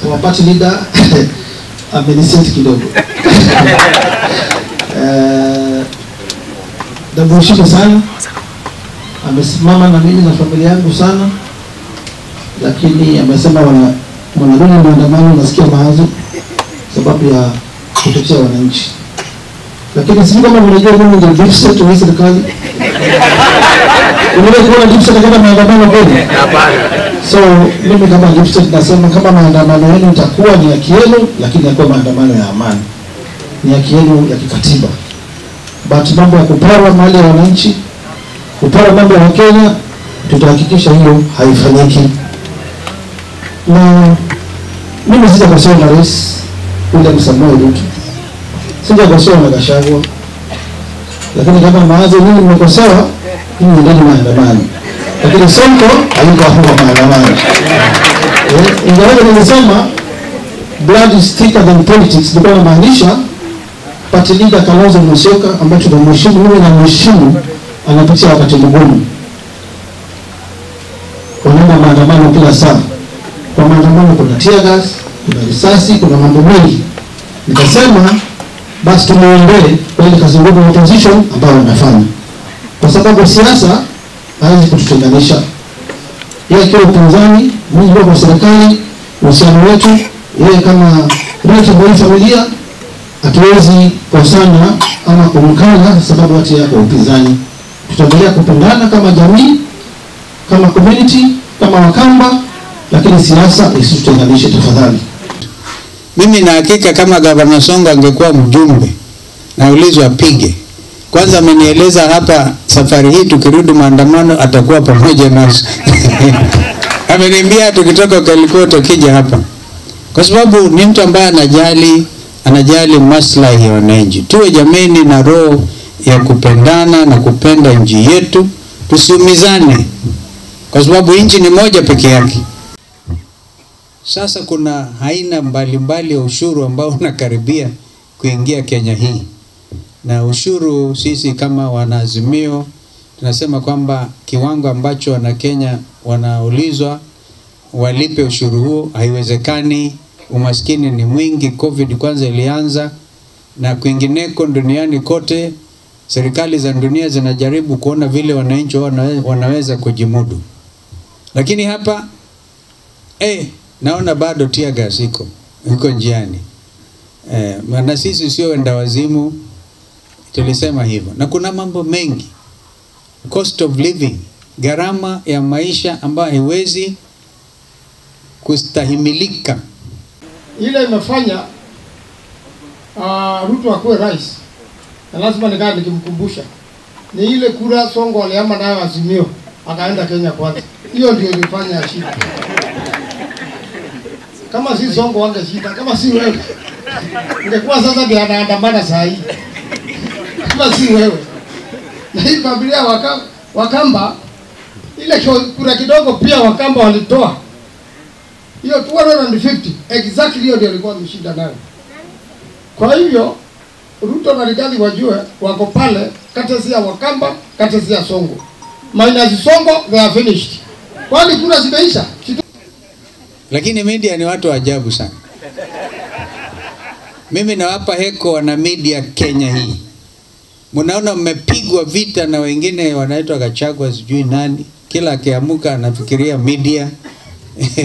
our party leader ameniseti kidogo Eh, namheshimu sana, amesimama na mimi na familia yangu sana, lakini amesema wana wanarudi maandamano, nasikia mawazo sababu ya kutetea wananchi, lakini sijui kama mnajua mimi ndio deep state wa hii serikali. Unaweza kuona deep state kama maandamano kweli? So mimi kama deep state nasema kama maandamano yenu itakuwa ni haki yenu, lakini yakuwa maandamano ya amani, ni haki yenu ya kikatiba. But mambo ya kupora mali ya wananchi, kupora mambo ya Wakenya, tutahakikisha hiyo haifanyiki. Na mimi sijakosewa na Rais William Samoei Ruto, sijakosewa na Gachagua, lakini kama mawazo nyinyi mmekosewa, nyinyi ndani maandamano, lakini Sonko hayuko hapo kwa maandamano. Eh, Ingawaje nilisema blood is thicker than politics, nilikuwa namaanisha party leader Kalonzo Musyoka ambaye tunamheshimu, mimi namheshimu, anapitia wakati mgumu, wanaenda maandamano kila saa. Kwa maandamano kuna tear gas, kuna risasi, kuna mambo mengi. Nikasema basi tumuombee kwa ile kazi ngumu ya opposition ambayo wanafanya, kwa sababu siasa haiwezi kututenganisha. Yeye akiwa upinzani, mimi nikiwa kwa serikali, uhusiano wetu, yeye kama relative wa hii familia hatuwezi kosana ama kumkana sababu hati yako upinzani. Tutaendelea kupendana kama jamii, kama community, kama Wakamba, lakini siasa isitutenganishe tafadhali. Mimi na hakika kama gavana Songo angekuwa mjumbe, naulizwa apige kwanza. Amenieleza hapa safari hii tukirudi maandamano atakuwa pamoja nasi ameniambia tukitoka Kalikoo tukija hapa, kwa sababu ni mtu ambaye anajali anajali maslahi ya wananchi. Tuwe jameni na roho ya kupendana na kupenda nchi yetu, tusiumizane, kwa sababu nchi ni moja peke yake. Sasa kuna aina mbalimbali ya ushuru ambao unakaribia kuingia Kenya hii, na ushuru sisi kama wanaazimio tunasema kwamba kiwango ambacho Wanakenya wanaulizwa walipe ushuru huo haiwezekani. Umaskini ni mwingi, COVID kwanza ilianza na kwingineko duniani kote, serikali za dunia zinajaribu kuona vile wananchi wanawe- wanaweza kujimudu, lakini hapa eh, naona bado tear gas iko iko njiani eh, na sisi sio wenda wazimu, tulisema hivyo, na kuna mambo mengi, cost of living, gharama ya maisha ambayo haiwezi kustahimilika. ile imefanya uh, Ruto akuwe rais, na lazima nikaa nikimkumbusha ni ile kura Songo aliama nayo Azimio akaenda Kenya kwanza. Hiyo ndio ilifanya shida. Kama si Songo wangeshinda, kama si wewe ingekuwa sasa ndio anaandamana saa hii, kama si wewe na hii familia waka, Wakamba ile kio- kura kidogo pia Wakamba walitoa hiyo 250 exactly hiyo ndio alikuwa ameshinda nayo. Kwa hivyo Ruto na Rigathi wajue wako pale kati ya Wakamba, kati ya Songo. Minus Songo they are finished. Kwani kura zimeisha? Kitu- Lakini media ni watu wa ajabu sana. Mimi nawapa heko wana media Kenya hii. Mnaona mmepigwa vita na wengine wanaitwa Gachagua sijui nani, kila akiamuka anafikiria media